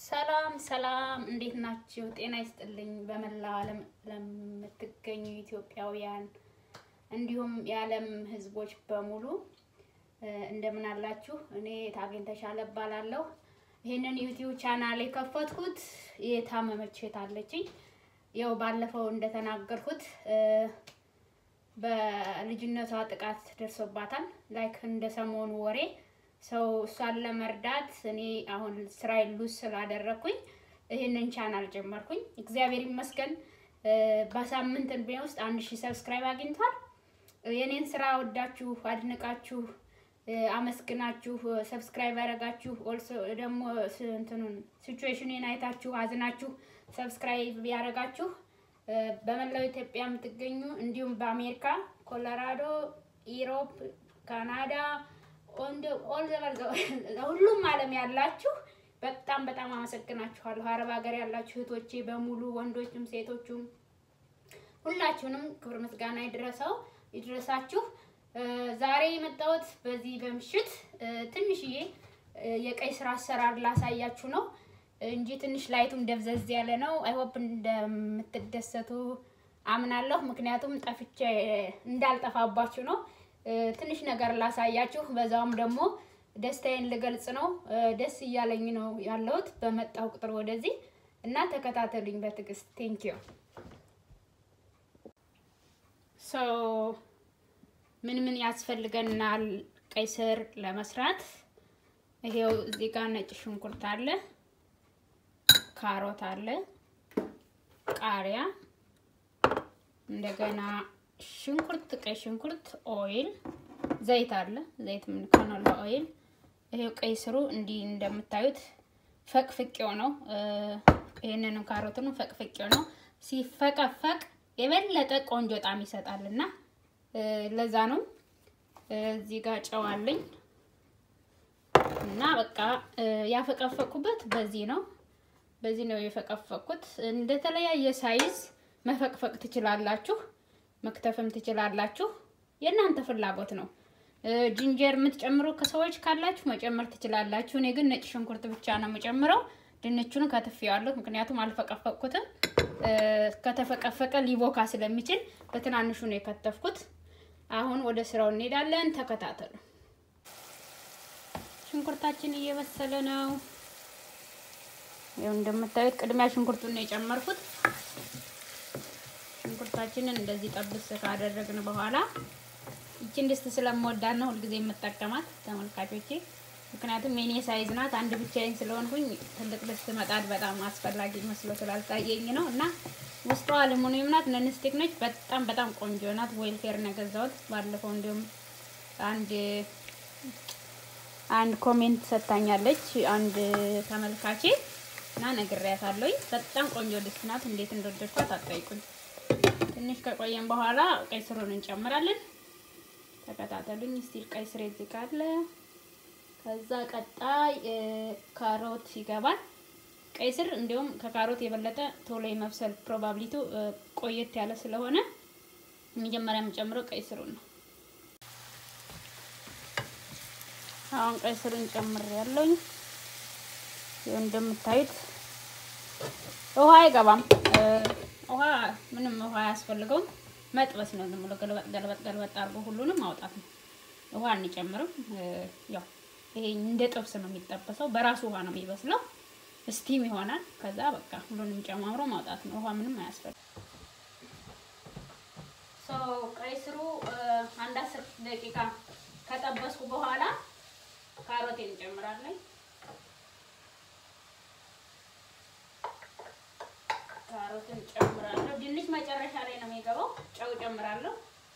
ሰላም ሰላም፣ እንዴት ናችሁ? ጤና ይስጥልኝ። በመላ ዓለም ለምትገኙ ኢትዮጵያውያን እንዲሁም የዓለም ሕዝቦች በሙሉ እንደምን አላችሁ? እኔ ታገኝ ተሻለ እባላለሁ። ይህንን ዩቲዩብ ቻናል የከፈትኩት የታመመች እህት አለችኝ። ያው ባለፈው እንደተናገርኩት በልጅነቷ ጥቃት ደርሶባታል። ላይክ እንደ ሰሞኑ ወሬ ሰው እሷን ለመርዳት እኔ አሁን ስራዬን ሉዝ ስላደረግኩኝ ይህንን ቻናል ጀመርኩኝ። እግዚአብሔር ይመስገን በሳምንት እድሜ ውስጥ አንድ ሺህ ሰብስክራይብ አግኝቷል። የኔን ስራ ወዳችሁ አድንቃችሁ አመስግናችሁ ሰብስክራይብ ያደረጋችሁ ኦልሶ ደግሞ እንትኑን ሲቹዌሽንን አይታችሁ አዝናችሁ ሰብስክራይብ ያደረጋችሁ በመላው ኢትዮጵያ የምትገኙ እንዲሁም በአሜሪካ፣ ኮሎራዶ፣ ኢሮፕ፣ ካናዳ ሁሉም ዓለም ያላችሁ በጣም በጣም አመሰግናችኋለሁ። አረብ ሀገር ያላችሁ እህቶቼ በሙሉ ወንዶችም ሴቶቹም ሁላችሁንም ክብር ምስጋና ይድረሰው ይድረሳችሁ። ዛሬ የመጣሁት በዚህ በምሽት ትንሽዬ የቀይ ስራ አሰራር ላሳያችሁ ነው እንጂ ትንሽ ላይቱም ደብዘዝ ያለ ነው። አይሆፕ እንደምትደሰቱ አምናለሁ። ምክንያቱም ጠፍቼ እንዳልጠፋባችሁ ነው። ትንሽ ነገር ላሳያችሁ፣ በዛውም ደግሞ ደስታዬን ልገልጽ ነው። ደስ እያለኝ ነው ያለሁት በመጣሁ ቁጥር ወደዚህ እና ተከታተሉኝ በትዕግስት ቴንክ ዩ ሶ ምን ምን ያስፈልገናል ቀይ ስር ለመስራት? ይሄው እዚህ ጋር ነጭ ሽንኩርት አለ፣ ካሮት አለ፣ ቃሪያ፣ እንደገና ሽንኩርት፣ ቀይ ሽንኩርት፣ ኦይል፣ ዘይት አለ። ዘይት ምን ከኖላ ኦይል። ይሄው ቀይ ስሩ እንዲህ እንደምታዩት ፈቅፍቄው ነው። ይሄንንም ካሮቱንም ፈቅፍቄው ነው። ሲፈቀፈቅ የበለጠ ቆንጆ ጣዕም ይሰጣልና ለዛ ነው። እዚህ ጋር ጨው አለኝ እና በቃ ያፈቀፈቅኩበት በዚህ ነው። በዚህ ነው የፈቀፈቅኩት። እንደተለያየ ሳይዝ መፈቅፈቅ ትችላላችሁ፣ መክተፍም ትችላላችሁ። የእናንተ ፍላጎት ነው። ጅንጀር የምትጨምሩ ከሰዎች ካላችሁ መጨመር ትችላላችሁ። እኔ ግን ነጭ ሽንኩርት ብቻ ነው የምጨምረው። ድንቹን ከትፌዋለሁ፣ ምክንያቱም አልፈቀፈቅኩትም። ከተፈቀፈቀ ሊቦካ ስለሚችል በትናንሹ ነው የከተፍኩት። አሁን ወደ ስራው እንሄዳለን። ተከታተሉ። ሽንኩርታችን እየበሰለ ነው። ይኸው እንደምታዩት ቅድሚያ ሽንኩርቱን ነው የጨመርኩት። ሽንኩርታችንን እንደዚህ ጠብስ ካደረግን በኋላ ይችን ድስት ስለምወዳት ነው ሁልጊዜ የምጠቀማት ተመልካቾቼ። ምክንያቱም የኔ ሳይዝ ናት። አንድ ብቻዬን ስለሆንኩኝ ትልቅ ድስት መጣድ በጣም አስፈላጊ መስሎ ስላልታየኝ ነው እና ውስጧ አሉሚኒየም ናት፣ ነንስቲክ ነች። በጣም በጣም ቆንጆ ናት። ዌልፌር ነው የገዛሁት ባለፈው። እንዲሁም አንድ አንድ ኮሜንት ሰጥታኛለች አንድ ተመልካቼ እና ነግሬያታለሁኝ። በጣም ቆንጆ ድስት ናት። እንዴት እንደወደድኳት አትጠይቁኝ። ትንሽ ከቆየን በኋላ ቀይ ስሩን እንጨምራለን። ተከታተሉኝ። ስቲል ቀይ ስር እዚህ ጋር አለ። ከዛ ቀጣይ ካሮት ይገባል። ቀይ ስር እንዲሁም ከካሮት የበለጠ ቶሎ የመብሰል ፕሮባብሊቱ ቆየት ያለ ስለሆነ መጀመሪያ የምጨምረው ቀይ ስሩን ነው። አሁን ቀይ ስሩን ጨምር ያለውኝ እንደምታዩት ውሃ አይገባም። ውሃ ምንም ውሃ አያስፈልገውም። መጥበስ ነው። ዝም ብሎ ገልበጥ ገልበጥ ገልበጥ አድርጎ ሁሉንም ማውጣት ነው። ውሃ አንጨምርም። ያው ይሄ እንደ ጥብስ ነው የሚጠበሰው። በራሱ ውሃ ነው የሚበስለው። ስቲም ይሆናል። ከዛ በቃ ሁሉንም ጨማምሮ ማውጣት ነው። ውሃ ምንም አያስፈልግም። ሶ ቀይ ስሩ አንድ አስር ደቂቃ ከጠበስኩ በኋላ ካሮቴን እንጨምራለን። ካሮትን ጨምራለሁ። ድንች መጨረሻ ላይ ነው የሚገባው። ጨው ጨምራለሁ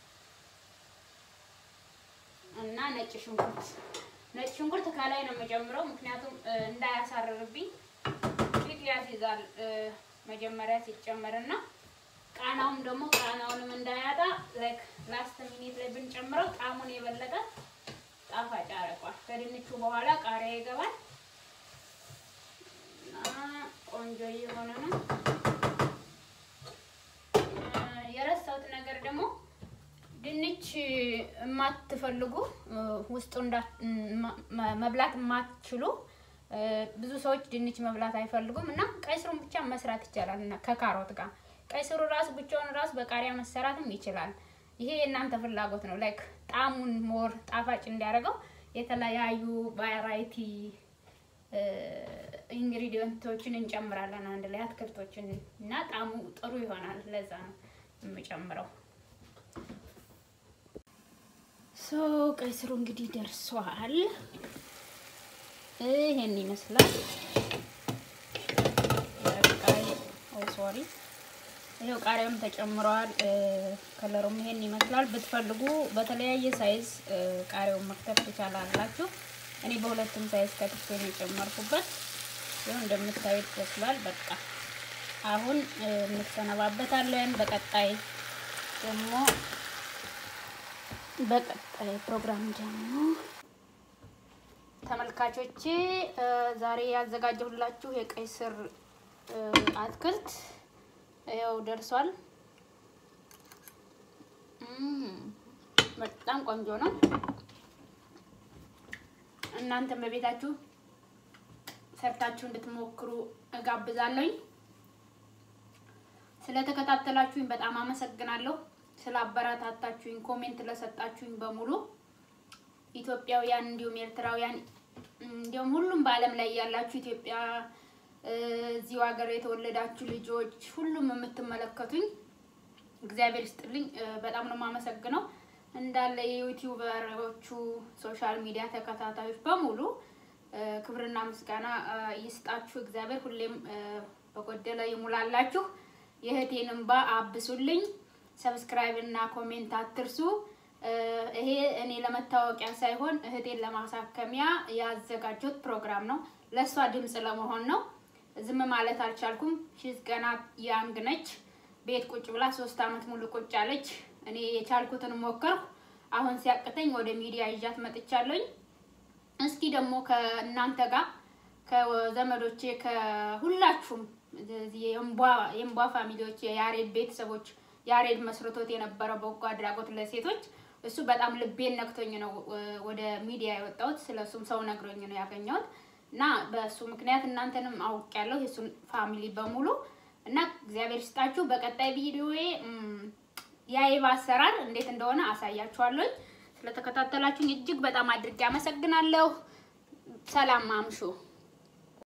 እና ነጭ ሽንኩርት ነጭ ሽንኩርት ከላይ ነው የምጨምረው፣ ምክንያቱም እንዳያሳርርብኝ ቂጥ ያስይዛል መጀመሪያ ሲጨመርና ቃናውም ደግሞ ቃናውንም እንዳያጣ ላይክ ላስት ሚኒት ላይ ብንጨምረው ጣዕሙን የበለጠ ጣፋጭ ያደርገዋል። ከድንቹ በኋላ ቃሪያ ይገባል እና ቆንጆ እየሆነ ነው። የረሳሁት ነገር ደግሞ ድንች የማትፈልጉ ውስጡ መብላት የማትችሉ ብዙ ሰዎች ድንች መብላት አይፈልጉም እና ቀይ ስሩን ብቻ መስራት ይቻላል እና ከካሮት ጋር ቀይ ስሩ ራሱ ብቻውን ራሱ በቃሪያ መሰራትም ይችላል። ይሄ የእናንተ ፍላጎት ነው። ላይክ ጣዕሙን ሞር ጣፋጭ እንዲያደርገው የተለያዩ ቫራይቲ ኢንግሪዲየንቶችን እንጨምራለን አንድ ላይ አትክልቶችን እና ጣዕሙ ጥሩ ይሆናል። ለዛ ነው የምጨምረው። ሶ ቀይ ስሩ እንግዲህ ደርሷል። ይሄን ይመስላል። ቀይ ኦ ሶሪ ይሄው ቃሪያም ተጨምሯል። ከለሩም ይሄን ይመስላል። ብትፈልጉ በተለያየ ሳይዝ ቃሪያውን መክተፍ ትችላላችሁ። እኔ በሁለቱም ሳይዝ ከትፌ ነው የጨመርኩበት። ይኸው እንደምታዩት ይመስላል። በቃ አሁን እንሰነባበታለን። በቀጣይ ደግሞ በቀጣይ ፕሮግራም ደግሞ ተመልካቾቼ ዛሬ ያዘጋጀሁላችሁ የቀይ ስር አትክልት ያው ደርሷል። በጣም ቆንጆ ነው። እናንተም በቤታችሁ ሰርታችሁ እንድትሞክሩ እጋብዛለሁኝ። ስለተከታተላችሁኝ በጣም አመሰግናለሁ። ስላበረታታችሁኝ፣ ኮሜንት ለሰጣችሁኝ በሙሉ ኢትዮጵያውያን እንዲሁም ኤርትራውያን እንዲሁም ሁሉም በዓለም ላይ ያላችሁ ኢትዮጵያ እዚሁ ሀገር የተወለዳችሁ ልጆች ሁሉም የምትመለከቱኝ እግዚአብሔር ይስጥልኝ። በጣም ነው የማመሰግነው። እንዳለ የዩቲዩበሮቹ ሶሻል ሚዲያ ተከታታዮች በሙሉ ክብርና ምስጋና ይስጣችሁ። እግዚአብሔር ሁሌም በጎደለ ይሙላላችሁ። የእህቴን እንባ አብሱልኝ። ሰብስክራይብ እና ኮሜንት አትርሱ። ይሄ እኔ ለመታወቂያ ሳይሆን እህቴን ለማሳከሚያ ያዘጋጀሁት ፕሮግራም ነው። ለእሷ ድምፅ ለመሆን ነው። ዝም ማለት አልቻልኩም። ሺዝ ገና ያንግ ነች። ቤት ቁጭ ብላ ሶስት አመት ሙሉ ቁጭ አለች። እኔ የቻልኩትን ሞከርኩ። አሁን ሲያቅተኝ ወደ ሚዲያ ይዣት መጥቻለሁኝ። እስኪ ደግሞ ከእናንተ ጋር ከዘመዶቼ ከሁላችሁም የእንቧ ፋሚሊዎች የያሬድ ቤተሰቦች ያሬድ መስርቶት የነበረ በጎ አድራጎት ለሴቶች እሱ በጣም ልቤን ነክቶኝ ነው ወደ ሚዲያ የወጣሁት። ስለሱም ሰው ነግሮኝ ነው ያገኘሁት እና በእሱ ምክንያት እናንተንም አውቄያለሁ የእሱን ፋሚሊ በሙሉ እና እግዚአብሔር ይስጣችሁ። በቀጣይ ቪዲዮዬ የአይብ አሰራር እንዴት እንደሆነ አሳያችኋለሁ። ስለተከታተላችሁኝ እጅግ በጣም አድርጌ አመሰግናለሁ። ሰላም አምሹ።